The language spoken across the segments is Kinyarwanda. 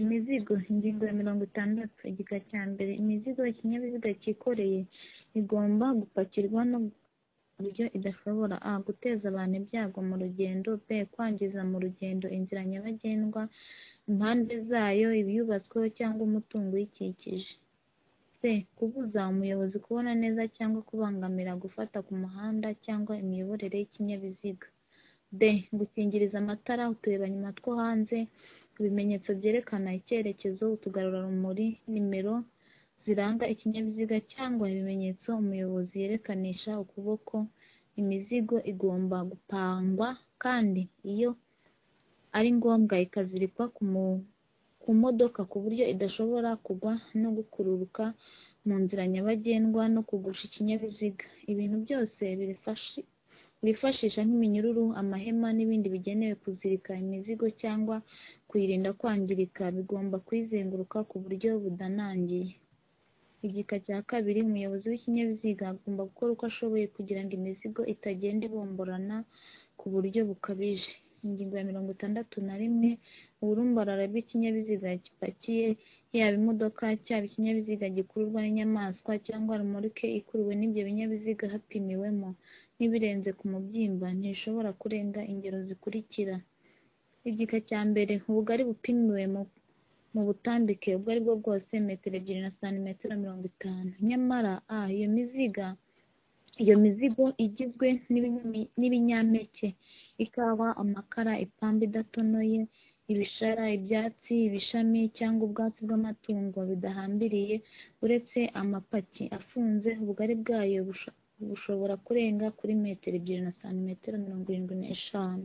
Imizigo (ingingo ya mirongo itandatu) igika cya mbere Imizigo ikinyabiziga cyikoreye igomba gupakirwa ku buryo idashobora a) guteza abantu ibyago mu rugendo b) kwangiza mu rugendo inzira nyabagendwa impande zayo ibyubatsweho cyangwa umutungo uyikikije c) kubuza umuyobozi kubona neza cyangwa kubangamira gufata ku muhanda cyangwa imiyoborere y'ikinyabiziga d) gukingiriza amatara uturemangingo two hanze ibimenyetso byerekana icyerekezo utugarurarumuri nimero ziranga ikinyabiziga cyangwa ibimenyetso umuyobozi yerekanisha ukuboko Imizigo igomba gupangwa kandi iyo ari ngombwa ikazirikwa ku modoka ku buryo idashobora kugwa no gukururuka mu nzira nyabagendwa no kugusha ikinyabiziga. Ibintu byose bifashisha nk'iminyururu, amahema n'ibindi bigenewe kuzirika imizigo cyangwa kuyirinda kwangirika bigomba kuyizenguruka ku buryo budanangiye. Igika cya kabiri Umuyobozi w'ikinyabiziga agomba gukora uko ashoboye kugira ngo imizigo itagenda ibomborana ku buryo bukabije. Ingingo ya mirongo itandatu na rimwe Uburumbarare bw'ikinyabiziga gipakiye yaba imodoka, cyaba ikinyabiziga gikururwa n'inyamaswa cyangwa romoruke ikuruwe n'ibyo binyabiziga hapimiwemo n'ibirenze ku mubyimba ntishobora kurenga ingero zikurikira: Igika cya mbere Ubugari bupimiwe mu butambike ubwo aribwo bwose metero ebyiri na santimetero mirongo itanu. Nyamara a) iyo mizigo igizwe n'ibinyampeke (ikawa, amakara, ipamba idatonoye, ibishara, ibyatsi, ibishami cyangwa ubwatsi bw'amatungo) bidahambiriye uretse amapaki afunze ubugari bwayo bushobora kurenga kuri metero ebyiri na santimetero mirongo irindwi n'eshanu.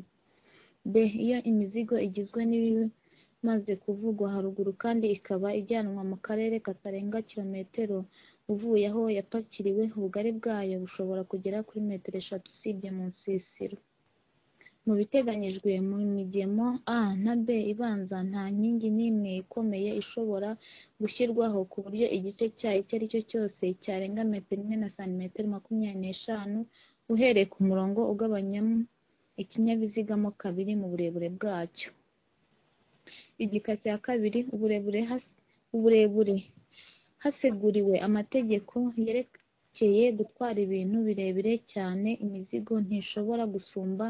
b) Iyo imizigo igizwe n'ibimaze kuvugwa haruguru kandi ikaba ijyanwa mu karere katarenga kilometero uvuye aho yapakiriwe ubugari bwayo bushobora kugera kuri metero eshatu usibye mu nsisiro. Mu biteganyijwe mu migemo a na b ibanza nta nkingi n'imwe ikomeye ishobora gushyirwaho ku buryo igice cyayo icyo ari cyo cyose cyarenga metero imwe na santimetero makumyabiri n'eshanu uhereye ku murongo ugabanyamo ikinyabiziga mo kabiri mu burebure bwacyo. Igika cya kabiri Uburebure Haseguriwe amategeko yerekeye gutwara ibintu birebire cyane imizigo ntishobora gusumba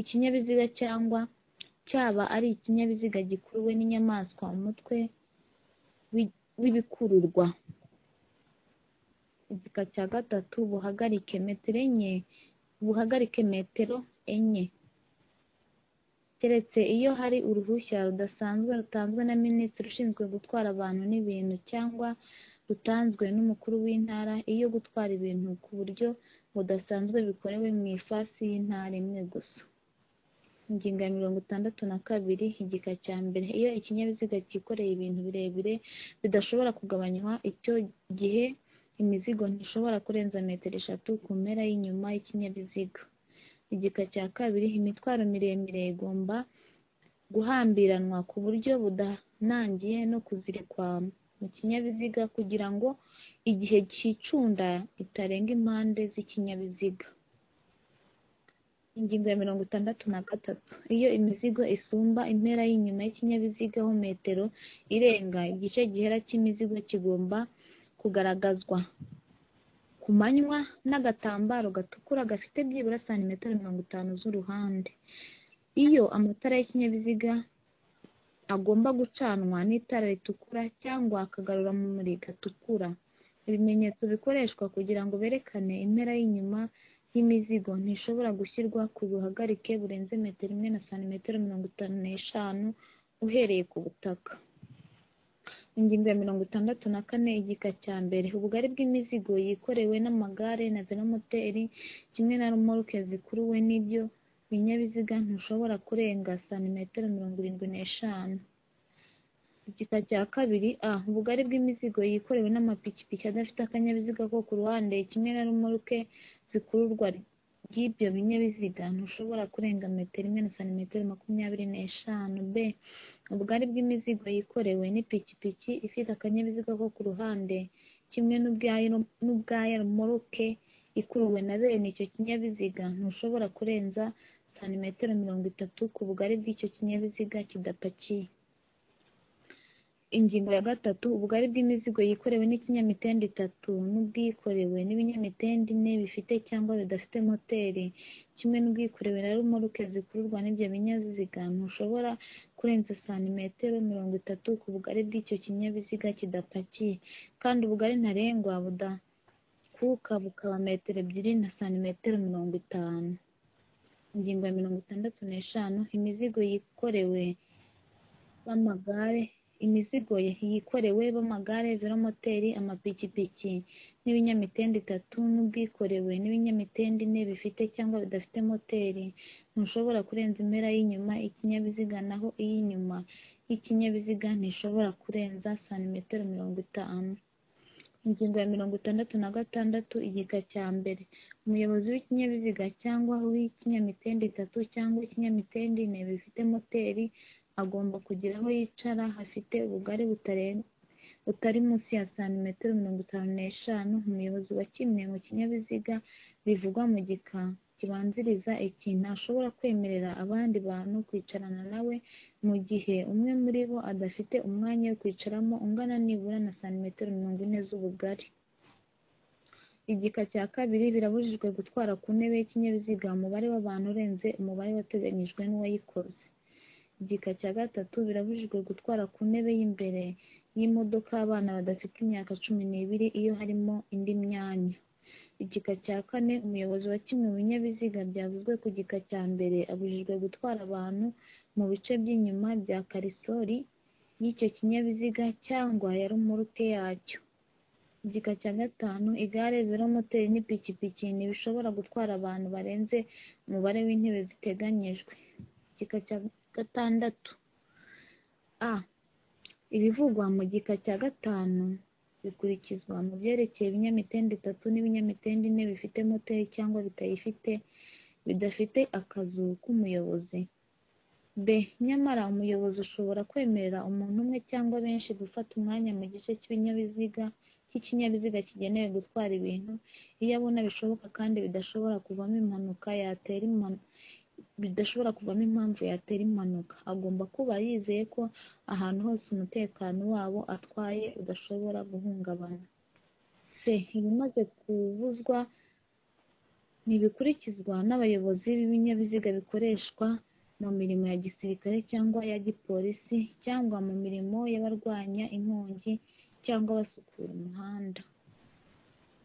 ikinyabiziga cyangwa cyaba ari ikinyabiziga gikuruwe n'inyamaswa umutwe w'ibikururwa. Igika cya gatatu Buhagarike metero enye keretse iyo hari uruhushya rudasanzwe rutanzwe na Minisitiri ushinzwe gutwara abantu n'ibintu cyangwa rutanzwe n'umukuru w'intara iyo gutwara ibintu ku buryo budasanzwe bikorewe mu ifasi y'intara imwe gusa. Ingingo ya mirongo itandatu na kabiri Igika cya mbere Iyo ikinyabiziga cyikoreye ibintu birebire bidashobora kugabanywa icyo gihe imizigo ntishobora kurenza metero eshatu ku mpera y'inyuma y'ikinyabiziga. Igika cya kabiri Imitwaro miremire igomba guhambiranwa ku buryo budanangiye no kuzirikwa mu kinyabiziga kugira ngo igihe cyicunda itarenga impande z'ikinyabiziga. Ingingo ya mirongo itandatu na gatatu Iyo imizigo isumba impera y'inyuma y'ikinyabiziga ho metero irenga igice gihera cy'imizigo kigomba kugaragazwa ku manywa n'agatambaro gatukura gafite byibura santimetero mirongo itanu z'uruhande. Iyo amatara y'ikinyabiziga agomba gucanwa n'itara ritukura cyangwa akagarurarumuri gatukura. Ibimenyetso bikoreshwa kugira ngo berekane impera y'inyuma y'imizigo ntishobora gushyirwa ku buhagarike burenze metero imwe na santimetero mirongo itanu n'eshanu uhereye ku butaka. Ingingo ya mirongo itandatu na kane Igika cya mbere Ubugari bw'imizigo yikorewe n'amagare na velomoteri kimwe na romoruke zikuruwe n'ibyo binyabiziga ntushobora kurenga santimetero mirongo irindwi n'eshanu. Igika cya kabiri a) Ubugari bw'imizigo yikorewe n'amapikipiki adafite akanyabiziga ko ku ruhande kimwe na romoruke zikururwa ry'ibyo binyabiziga ntushobora kurenga metero imwe na santimetero makumyabiri n'eshanu. b) Ubugari bw'imizigo yikorewe n'ipikipiki ifite akanyabiziga ko ku ruhande kimwe n'ubwaya romoruke ikuruwe na bene icyo kinyabiziga ntushobora kurenza santimetero mirongo itatu ku bugari bw'icyo kinyabiziga kidapakiye. Ingingo ya gatatu Ubugari bw'imizigo yikorewe n'ikinyamitende itatu n'ubwikorewe n'ibinyamitende ine bifite cyangwa bidafite moteri, kimwe n'ubwikorewe na romoruke zikururwa n'ibyo binyabiziga, ntushobora kurenza santimetero mirongo itatu ku bugari bw'icyo kinyabiziga kidapakiye, kandi ubugari ntarengwa budakuka bukaba metero ebyiri na santimetero mirongo itanu. Ingingo ya mirongo itandatu n'eshanu Imizigo yikorewe b'amagare Imizigo yikorewe b'amagare, velomoteri, amapikipiki n'ibinyamitende itatu n'ubwikorewe n'ibinyamitende ine bifite cyangwa bidafite moteri, ntushobora kurenza impera y'inyuma y'ikinyabiziga naho iy'inyuma y'ikinyabiziga ntishobora kurenza santimetero mirongo itanu. Ingingo ya mirongo itandatu na gatandatu Igika cya mbere Umuyobozi w'ikinyabiziga cyangwa uw'ikinyamitende itatu cyangwa ikinyamitende ine bifite moteri agomba kugira aho yicara hafite ubugari butari munsi ya santimetero mirongo itanu n'eshanu. Umuyobozi wa kimwe mu kinyabiziga bivugwa mu gika kibanziriza iki ntashobora kwemerera abandi bantu kwicarana na we mu gihe umwe muri bo adafite umwanya wo kwicaramo ungana nibura na santimetero mirongo ine z'ubugari. Igika cya kabiri Birabujijwe gutwara ku ntebe y'ikinyabiziga umubare w'abantu urenze umubare wateganyijwe n'uwayikoze. Igika cya gatatu Birabujijwe gutwara ku ntebe y'imbere y'imodoka abana badafite imyaka cumi n'ibiri iyo harimo indi myanya. Igika cya kane Umuyobozi wa kimwe mu binyabiziga byavuzwe ku gika cya mbere abujijwe gutwara abantu mu bice by'inyuma bya karisori y'icyo kinyabiziga cyangwa ya romoruke yacyo. Igika cya gatanu Igare, velomoteri n'ipikipiki ntibishobora gutwara abantu barenze umubare w'intebe ziteganyijwe. Igika cya gatandatu a Ibivugwa mu gika cya gatanu bikurikizwa mu byerekeye ibinyamitende itatu n'ibinyamitende ine bifite moteri cyangwa bitayifite, bidafite akazu k'umuyobozi. b Nyamara umuyobozi ashobora kwemerera umuntu umwe cyangwa benshi gufata umwanya mu gice cy'ikinyabiziga kigenewe gutwara ibintu, iyo abona bishoboka kandi bidashobora kuvamo impamvu yatera impanuka. Agomba kuba yizeye ko ahantu hose umutekano w'abo atwaye udashobora guhungabana. c Ibimaze kubuzwa ntibikurikizwa n'abayobozi b'ibinyabiziga bikoreshwa mu mirimo ya gisirikare cyangwa iya gipolisi cyangwa mu mirimo y'abarwanya inkongi cyangwa basukura umuhanda.